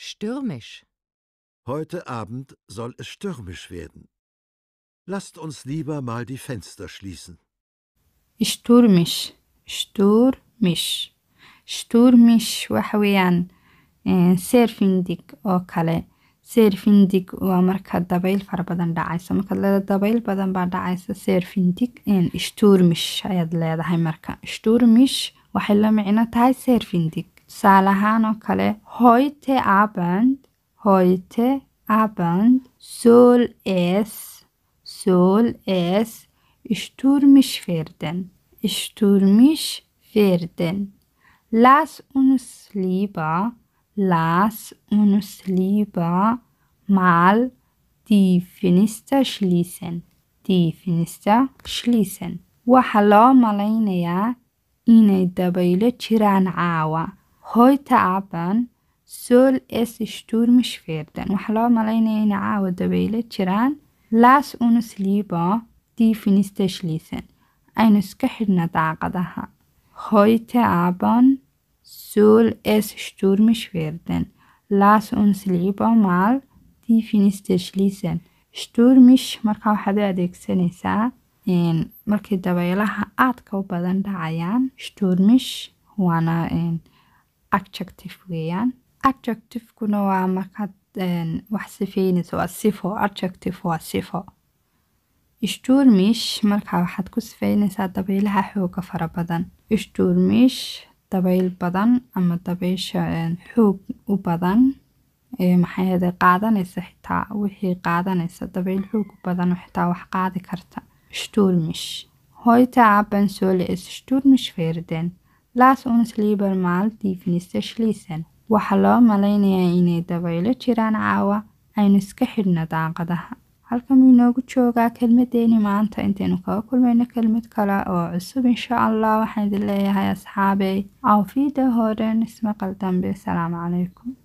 Stürmisch. Heute Abend soll es stürmisch werden. Lasst uns lieber mal die Fenster schließen. Stürmisch. Stürmisch. Stürmisch waxa weeyaan een, seerfindig oo kale seerfindig waa marka dabayl fara badan dhacayso markaad leedahay dabayl badan baa dhacaysa seerfindig een, stürmisch ayaad leedahay marka stürmisch waxay la micno tahay seerfindig tusaale ahaan oo kale heute abend heute abend soll es soll es stürmisch werden stürmisch werden Lass uns lieber, lass uns lieber mal die Fenster schließen. Die Fenster schließen. Waxaa loo malaynayaa inay dabaylo jiraan caawa. Heute Abend soll es stürmisch werden. Waxaa loo malaynayaa inay caawa dabaylo jiraan. Lass uns lieber die Fenster schließen. Aynu iska xidhna daaqadaha. Heute Abend soll es stürmisch werden. Lass uns lieber mal die Fenster schließen. Stürmisch marka waxaad u adeegsanaysaa een, markii dabaylaha aadka u badan dhacayaan. Stürmisch waana een, adjective weeyaan. Adjectivekuna waa markaad een, wax sifeynayso waa sifo. Adjective waa sifo. Stürmisch markaa waxaad ku sifeynaysaa dabaylaha xooga fara badan. Stürmisch dabayl badan ama dabaysha een, xoog u badan ee maxay ahayde qaadanaysa xitaa wixii qaadanaysa dabayl xoog u badan oo xitaa wax qaadi karta. Stürmisch. Heute Abend soll es stürmisch werden. Lass uns lieber mal die Fenster schließen. Waxaa loo malaynayaa inay dabaylo jiraan caawa aynu iska xidhna daaqadaha. halkan wuu inoogu joogaa kelmadeeni maanta intaynu kaga kulmayno kelmad kale oo cusub insha allah waxaan idin leeyahay asxaabey awfiida horen ismaqal dambe asalaamu calaykum